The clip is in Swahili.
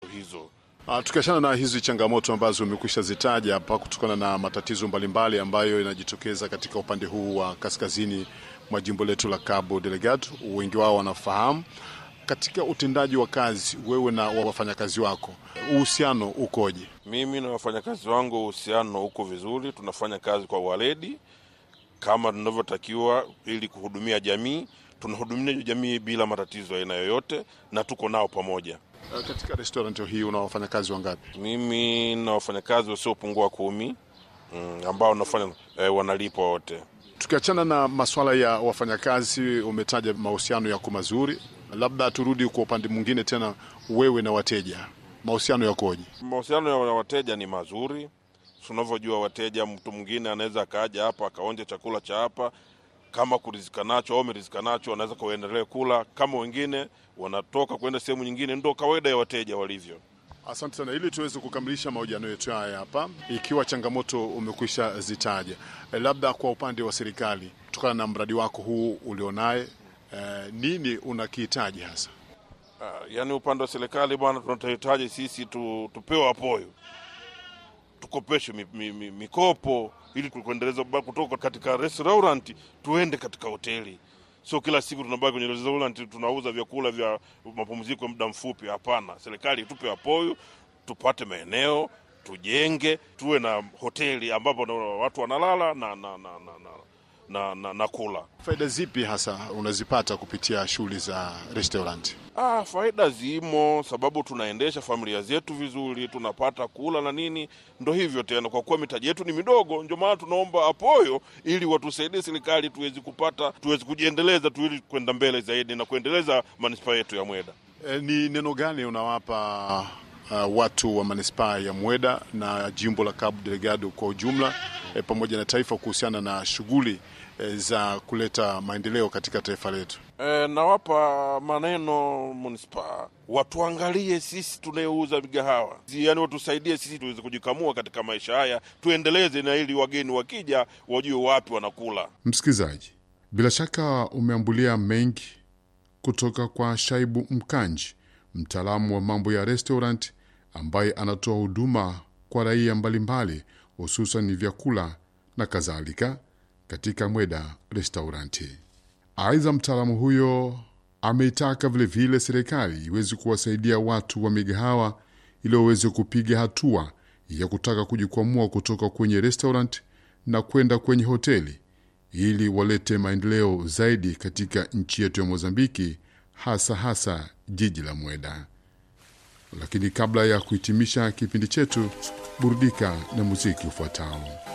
hizo. Uh, tukiachana na hizi changamoto ambazo umekwisha zitaja hapa kutokana na matatizo mbalimbali ambayo yanajitokeza katika upande huu wa kaskazini mwa jimbo letu la Cabo Delgado, wengi wao wanafahamu. Katika utendaji wa kazi, wewe na wafanyakazi wako, uhusiano ukoje? Mimi na wafanyakazi wangu uhusiano uko vizuri, tunafanya kazi kwa waledi kama tunavyotakiwa ili kuhudumia jamii. Tunahudumia jamii bila matatizo aina yoyote, na tuko nao pamoja. Uh, katika restaurant hii una wafanyakazi wangapi? Mimi na wafanyakazi wasiopungua kumi mm, ambao nafanya eh, wanalipwa wote. Tukiachana na masuala ya wafanyakazi, umetaja mahusiano yako mazuri, labda turudi kwa upande mwingine tena, wewe na wateja, mahusiano yakoje? Mahusiano ya wateja ni mazuri. Tunavyojua wateja, mtu mwingine anaweza akaja hapa akaonja chakula cha hapa, kama kurizika nacho au amerizika nacho, anaweza kuendelea kula. Kama wengine wanatoka kwenda sehemu nyingine, ndo kawaida ya wateja walivyo. Asante sana. Ili tuweze kukamilisha mahojiano yetu haya hapa, ikiwa changamoto umekwisha zitaja, e, labda kwa upande wa serikali, kutokana na mradi wako huu ulionaye, e, nini unakihitaji hasa? Uh, yaani upande wa serikali bwana, tunahitaji sisi tu, tupewe apoyo tukopeshwe mi, mi, mi, mikopo ili kuendeleza kutoka katika restaurant tuende katika hoteli. Sio kila siku tunabaki kwenye restaurant tunauza vyakula vya mapumziko ya muda mfupi. Hapana, serikali tupe apoyo, tupate maeneo, tujenge, tuwe na hoteli ambapo na watu wanalala na, na, na, na, na, na, na, na kula. Faida zipi hasa unazipata kupitia shughuli za restaurant? Ah, faida zimo, sababu tunaendesha familia zetu vizuri, tunapata kula na nini. Ndo hivyo tena, kwa kuwa mitaji yetu ni midogo, ndio maana tunaomba apoyo ili watusaidie serikali, tuwezi kupata, tuwezi kujiendeleza tu, ili kwenda mbele zaidi na kuendeleza manispaa yetu ya Mweda. E, ni neno gani unawapa uh, watu wa manispaa ya Mweda na jimbo la Cabo Delgado kwa ujumla e, pamoja na taifa kuhusiana na shughuli e, za kuleta maendeleo katika taifa letu? E, nawapa maneno manispaa watuangalie sisi tunayouza migahawa, yaani watusaidie sisi tuweze kujikamua katika maisha haya, tuendeleze na ili wageni wakija wajue wapi wanakula. Msikilizaji, bila shaka umeambulia mengi kutoka kwa Shaibu Mkanji, mtaalamu wa mambo ya restaurant ambaye anatoa huduma kwa raia mbalimbali, hususan vyakula na kadhalika katika Mweda Restauranti. Aidha, mtaalamu huyo ameitaka vilevile serikali iweze kuwasaidia watu wa migahawa ili waweze kupiga hatua ya kutaka kujikwamua kutoka kwenye restaurant na kwenda kwenye hoteli ili walete maendeleo zaidi katika nchi yetu ya Mozambiki, hasa hasa jiji la Mweda. Lakini kabla ya kuhitimisha kipindi chetu, burudika na muziki ufuatao.